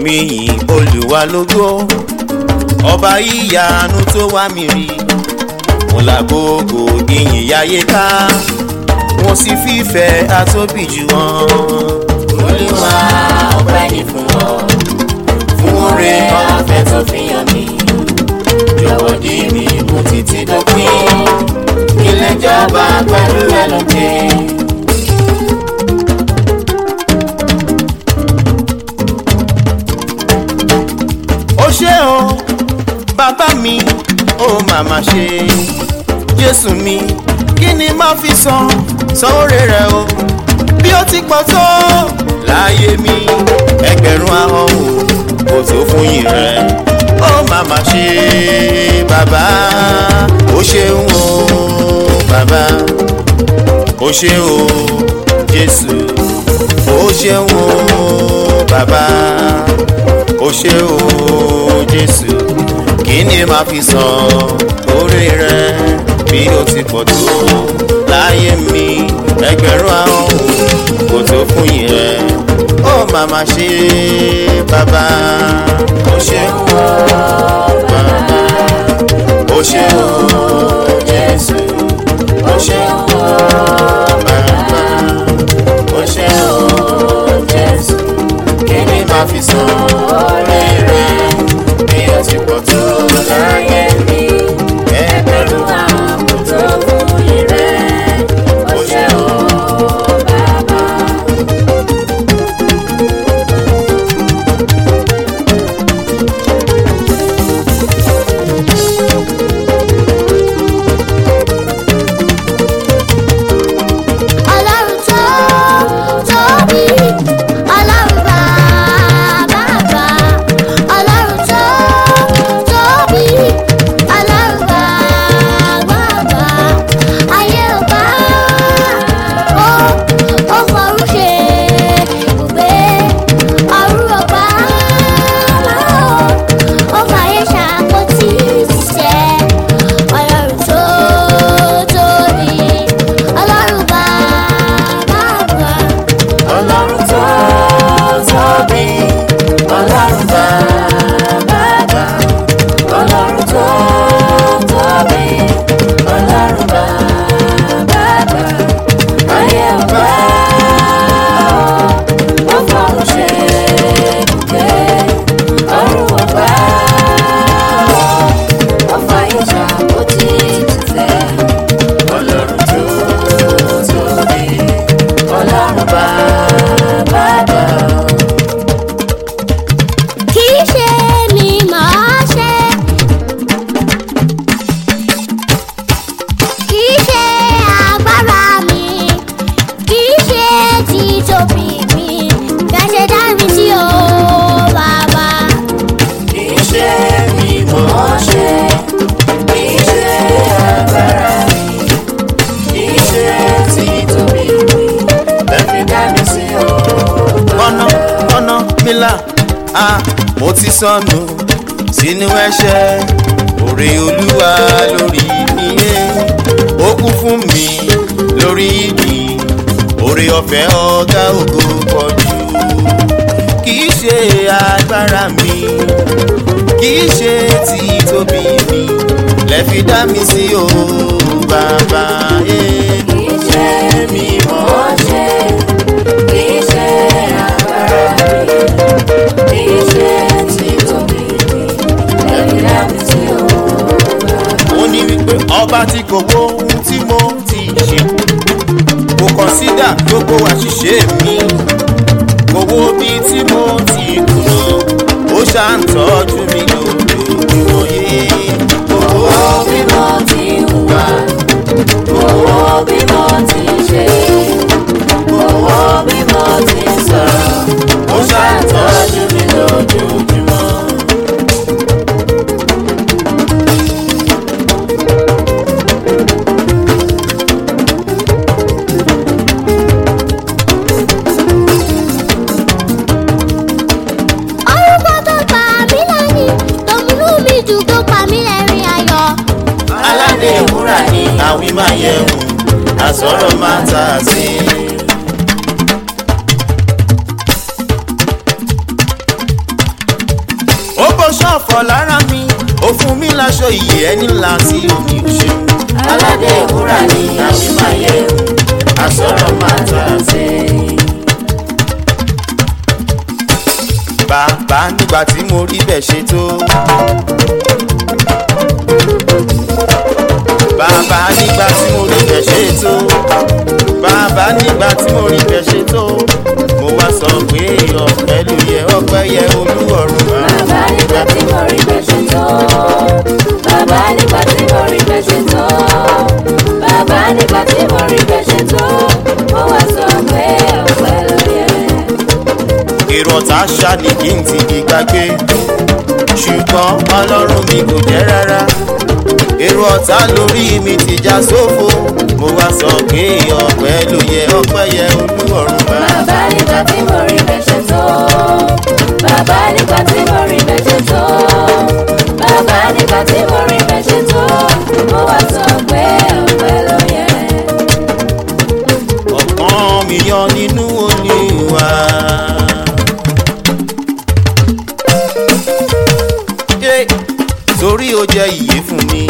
mi yìn olùwà lógo ọba ìyanu tó wá mi rí mo làgógó ìyìn yáyé ká wọn sì fífẹ́ àtóbì jù wọn. olúwa ọpẹ́ ní fún ọ fún oore ọ̀fẹ́ tó fi hàn mí jọ̀wọ́ dì mí mú títí dópin ilé ìjọba pẹ̀lú ẹ lókè. ó ṣé o bàbá mi ó màmá ṣe jésù mi kí ni má fi san san oore rẹ o bí ó ti pọ̀ tó láyé mi ẹgbẹ̀rún ahọ́n o kò tó fún yìí rẹ ó màmá ṣe bàbá ó ṣeun o bàbá ó ṣe o jésù ó ṣeun o bàbá ó ṣe o jésù kí ni màá fi san orí rẹ bí ó ti pọ̀ tó láyé mi ẹgbẹ̀rún àwọn kò tó fún yẹn ó màmá ṣe bàbá ó ṣe o bàbá ó ṣe o jésù ó ṣe o bàbá ó ṣe o jésù kí ni màá fi san orí rẹ bí ó ti pọ̀ tó láyé mi ẹgbẹ̀rún àwọn kò tó fún yẹn rẹ ó ṣe o bàbá. ọlọ́run tó tóbi ọlọ́run bàbá bá ọlọ́run tó tóbi ọlọ́run bàbá bá ayé ò bá ó ó fọrú ṣe ibùgbé ọ̀run ò bá ó fàyè ṣàkóso ṣiṣẹ́ ọlọ́run tó tóbi ọlọ́run bàbá bá. ọlọ́run tó tóbi ọlọ́run bàbá bá ọlọ́run tó tóbi ọlọ́run bàbá bá ayé ọba ó fọ̀run ṣe ibùgbé ọ̀run ọba ó fàyè ṣàkóso títẹ̀ ọlọ́run tó tóbi ọlọ́run bàbá bá. kì í ṣe mi màá ṣe. kì í ṣe agbára mi kì í ṣe títóbi mi kẹsẹ̀ dá mi sí o bàbá. Kìí ṣe mi mọ̀ ọ́ ṣe, kìí ṣe agbára mi, kìí ṣe títóbi mi, lẹ́fi dá mi sí o. ọ̀nà ọ̀nà mílà a mo ti sọnù sínú ẹ̀ṣẹ̀ òrè olúwa lórí iye ó kú fún mi lórí ìdí òrè ọ̀fẹ́ ọ̀gá ògo pọ̀jù kì í ṣe agbára mi kì í ṣe títóbi mi lẹ́fi dá mi sí o bàbá. eh. Kìí ṣe mi mọ̀ ọ́ ṣe, kìí ṣe agbára mi, kìí ṣe títóbi mi, lẹ́fi dá mi sí o. ó ní wípé ọba tí kò wo ohun tí mo ti ṣe kò kọ̀nsídà gbogbo àṣìṣe mi kò wo bí tí mo ti kùnà ó ṣàǹtọ́jú mi lójoojúmọ́ yé owó Owó bí mo ti hùwà, owó bí mo ti ṣe, owó bí mo ti sọ̀rọ̀, ó ṣàtọ́jú mi lójoojúmọ́. orúkọ tó pa mí lẹ́yìn tó múnú mi dùn tó pa mí lẹ́rìn ayọ̀. Aládé ìwúrà ni àwìn máa yẹ wò àsọ̀rọ̀ máa ta sí i. gbọ̀kọ̀ lára mi ó fún mi láṣọ ìyè ẹni ńlá tí omi ò ṣe. aládé ìwúrà ni àwímáyé àsọ̀rọ̀ máa tà sí. bàbá nígbà tí mo rí bẹ́ẹ̀ ṣe tó. bàbá nígbà tí mo rí bẹ́ẹ̀ ṣe tó. bàbá nígbà tí mo rí bẹ́ẹ̀ ṣe tó. mo wá sọ pé ọpẹ́ ló yẹ ọpẹ́ yẹ olúwọ̀run. bàbá nígbà tí mo rí bẹ́ẹ̀ ṣe tó. bàbá nígbà tí mo rí bẹ́ẹ̀ ṣe tó. bàbá nígbà tí mo rí bẹ́ẹ̀ ṣe tó. mo wá sọ pé ọpẹ́ ló yẹ. èrò ọ̀tá ṣá ni kí n ti di gbàgbé ṣùgbọ́n ọlọ́run mi kò jẹ́ rárá èrò ọ̀tá lórí mi ti já sófo mo wá sọ pé ọpẹ́ ló yẹ ọpẹ́ yẹ olúwọ̀run bá. bàbá nígbà tí mo rí bẹ́ẹ̀ ṣe tó. bàbá nígbà tí mo rí bẹ́ẹ̀ ṣe tó. bàbá nígbà tí mo rí bẹ́ẹ̀ ṣe tó. mo wá sọ pé ọpẹ́ ló yẹ. ọ̀pọ̀n mi yọ nínú olúwa. Yé, torí ó jẹ́ ìyè fún mi.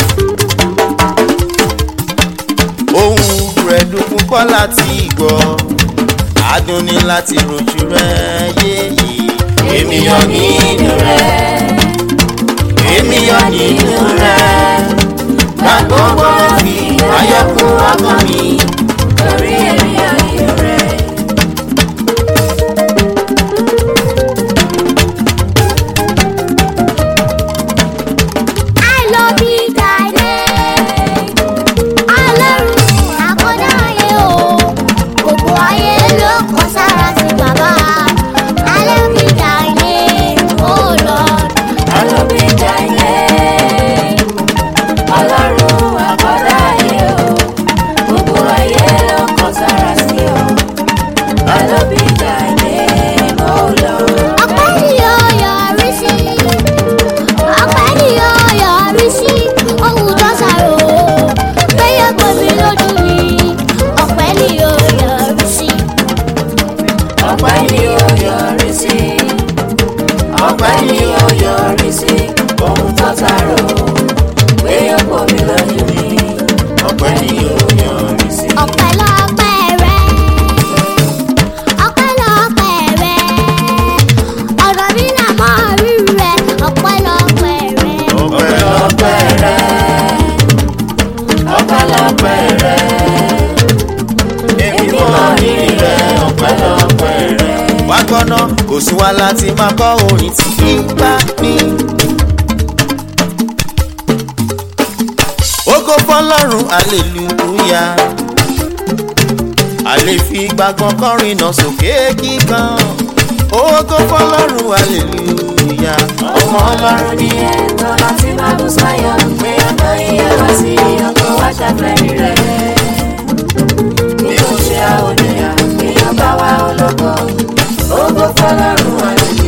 ohun rẹ̀ dùn púpọ̀ láti gbọ́ adùn ní láti rojú rẹ̀ yéyé. èmi yọ nínú rẹ̀. èmi yọ nínú rẹ̀. gbàgbọ́ fi ayọ̀kún ọkàn mi. torí èmi yọ nínú rẹ̀. I love you, Daddy. Ọlọ́run àkọ́dá ayé o, gbogbo ayé ló kọ sára sí bàbá. I love you, Daddy, oh Lord. alóbìjà ilé. ọlọ́run àkọ́dá ayé o. gbogbo ayé ló kọ sára sí o. alóbìjà ilé mo lọ. Ọpẹ́ ni yóò yọrí sí. Ọpẹ́ ni yóò yọrí sí. Ohun tó ṣàrò péye gbòmí lójú mi. Ọpẹ́ ni yóò yọrí sí. ọpẹ́ ni ó yọrí sí. ọpẹ́ ni ó yọrí sí. ohun tó tààrọ̀ pé ọ̀pọ̀ mi lójú mi. ọpẹ́ ni ó yọrí sí. Ọpẹ́lọpẹ́ rẹ. Ọpẹ́lọpẹ́ rẹ. Ọ̀rọ̀ mi là mọ́ rí rẹ. Ọpẹ́lọpẹ́ rẹ. ọpẹ́lọpẹ́ rẹ. ọpẹ́lọpẹ́ rẹ. èmi mọ rírì rẹ. ọpẹ́lọpẹ́ rẹ. wá gbọ́ná kò sí wa láti máa kọ́ orin tí kì í bá ní. Ògo fọlọ́run aleluya. A lè fi gbàgbọ́n kọrin náà sókè kíkan. Ògo fọlọ́run aleluya. ọmọ ọlọ́run ni ẹ tọ́lá tí máa bú sáyọ̀ pé ọ̀nà iye wá sí ọkọ̀ wá ṣàfẹ́rí rẹ̀. bí ó ṣe àwòdìyà èèyàn bá wá ọlọ́kọ̀ ògo fọlọ́run àlùyé.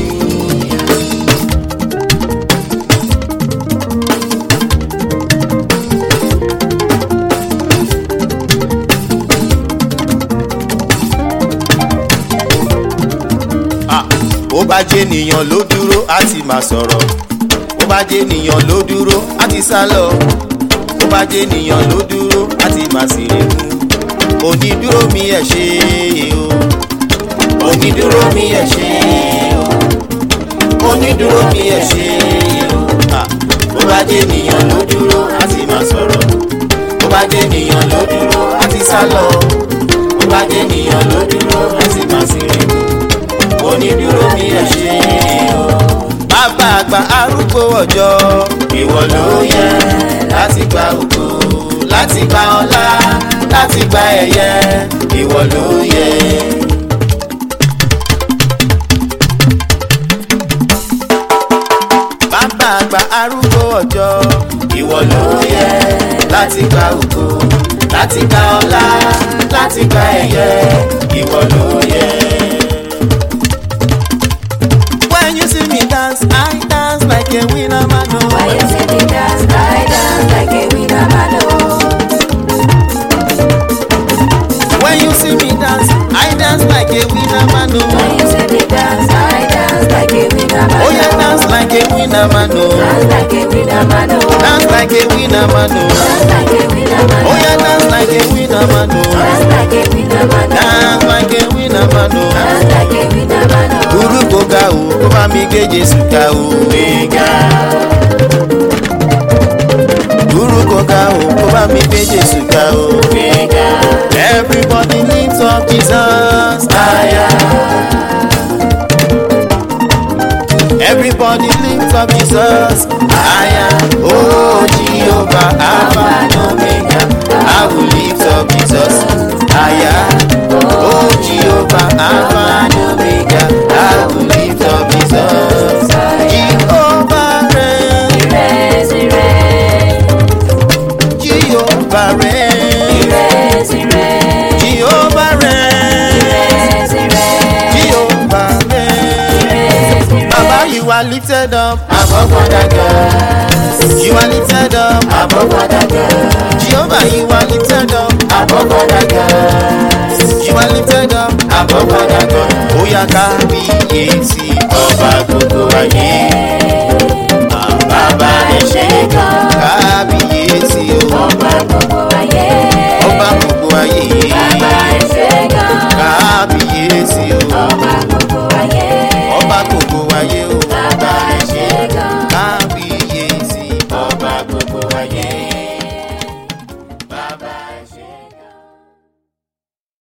Ah, Bó bá jẹ́ ènìyàn ló dúró á ti máa sọ̀rọ̀. Bó bá jẹ́ ènìyàn ló dúró á ti sá lọ. Bó bá jẹ́ ènìyàn ló dúró á ti máa sì rè mú. Onídúró mi ẹ̀ ṣe o. Onídúró mi ẹ̀ ṣe o. Onídúró mi ẹ̀ ṣe o. Ah, Bó bá jẹ́ ènìyàn ló dúró á ti máa sọ̀rọ̀. Bó bá jẹ́ ènìyàn ló dúró á ti sá lọ. Bó bá jẹ́ ènìyàn ló dúró á ti máa sì rè mú onídúró mi ẹ ṣe o. bàbá àgbà arúgbó ọjọ́ ìwọ ló yẹ láti gba ògo láti gba ọlá láti gba ẹ̀yẹ ìwọ ló yẹ. bàbá àgbà arúgbó ọjọ́ ìwọ ló yẹ láti gba ògo láti gba ọlá láti gba ẹ̀yẹ ìwọ ló yẹ. When you see me dance, I dance like a winner man. oh. Why you say me dance, I dance like a winner man oh. When you see me dance, I dance like a winner man. Why oh. you say me dance, I dance like a winner man Oh yeah, dance like a winner winner man, oh. Dance like a winner man, oh. Dance like a winner man, oh. Dance like a winner man, Oh yeah, dance like a winner man, oh. Dance like a winner man, oh. Dance like a winner man, oh. Dance like a winner man, oh. Dúró kó ga o, kó bá mi gbé Jésù ga o. Gbéga, Dúró kó ga o, kó bá mi gbé Jésù ga o. gbéga, Everybody lift up Jesus higher. Everybody lift up Jesus higher. Oh Jehovah, Alpha and Omega. I will lift up Jesus higher. Oh Jehovah, Alpha and Omega. I will lift up Jesus. Jehovah reign. Ire, ire, Jehovah reign. ire, ire, Jehovah reign. ire, Jehovah reign. Baba, you are lifted up above other gods. You are lifted up above other gods. Jehovah, you are lifted up above other gods. You are lifted up above other gods. Oya kábíyèsí.